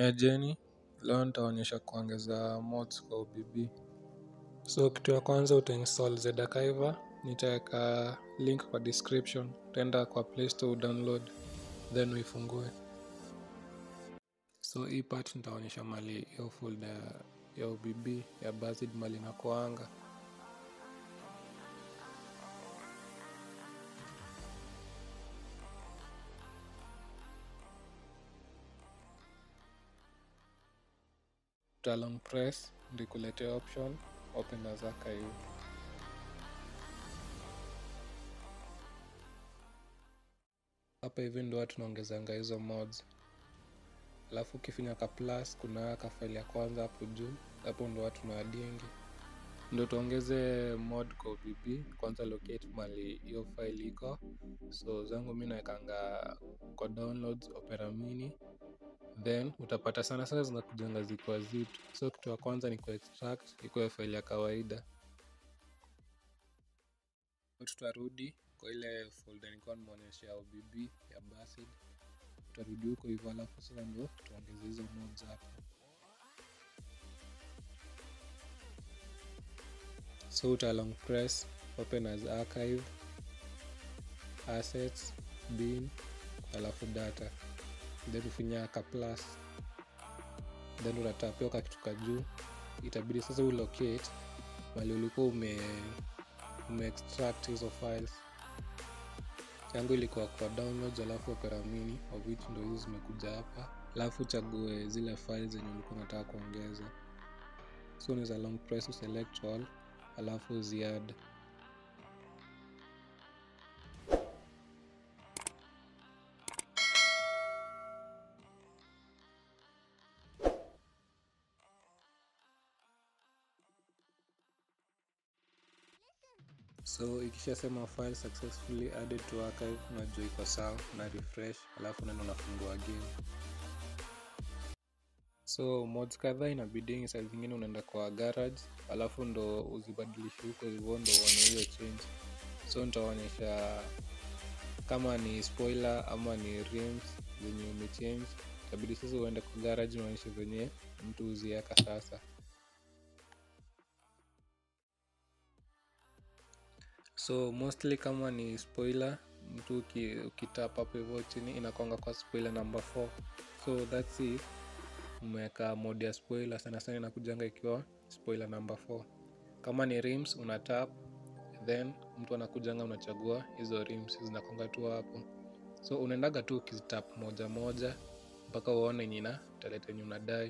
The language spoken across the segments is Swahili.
Ni ajeni, leo nitaonyesha kuongeza mods kwa OBB. So kitu ya kwanza utainstall Zedakaiva, nitaweka link kwa description, utaenda kwa Play Store download, then uifungue. So hii part nitaonyesha mali hiyo folder ya OBB ya Buzzed mali inakuanga. uta long press ndikuletea option open as archive hapa hivi ndo watu tunaongezanga hizo mods alafu ukifinya ka plus kuna ka file ya kwanza hapo juu hapo ndo watu naadingi ndo tuongeze mod kwa OBB kwanza locate mali hiyo file iko so zangu mi nawekanga kwa downloads opera mini then utapata sana sana zinakujanga zikiwa zip so kitu ya kwanza ni kuextract ikuwe file ya kawaida tutarudi kwa ile folder nilikuwa nimeonyesha OBB ya Basid tutarudi huko hivyo alafu sasa ndo tuongeze hizo mods hapo so uta long press open as archive assets bin alafu data then ufinya ka plus then unatapia ka kitu ka juu itabidi sasa ulocate mali ulikuwa ume umeextract hizo files yangu ilikuwa kwa downloads alafu opera mini of which ndo hizi zimekuja hapa alafu uchague zile files zenye ulikuwa unataka kuongeza so unaweza long press uselect all alafu ziad so ikishasema file successfully added to archive unajua iko sawa na refresh alafu neno unafungua game so mods kadhaa inabidingi saa zingine unaenda kwa garage alafu ndo uzibadilishe huko hivyo ndo uone hiyo change so nitaonyesha kama ni spoiler ama ni rims zenye umechange itabidi sasa uende kwa garage unaonyesha zenye mtu huziweka sasa so mostly kama ni spoiler mtu ukitap hapo hivyo chini inakwanga kwa spoiler number 4 so thats it umeweka mod ya spoiler sana sana inakujanga ikiwa spoiler number 4 kama ni rims una tap then mtu anakujanga unachagua hizo rims zinakwanga tu hapo so unaendaga tu ukizitap moja moja mpaka uone nyina taleta yenye unadai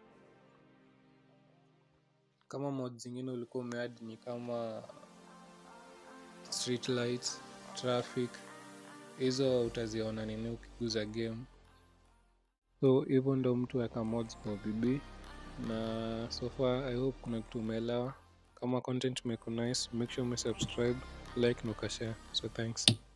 kama mod zingine ulikuwa umeadi ni kama street lights traffic hizo utaziona nini ukiguza game so hivyo ndo mtu weka mods kwa OBB na so far i hope kuna kitu umeelewa kama content imekuwa nice make sure umesubscribe like na ukashare so thanks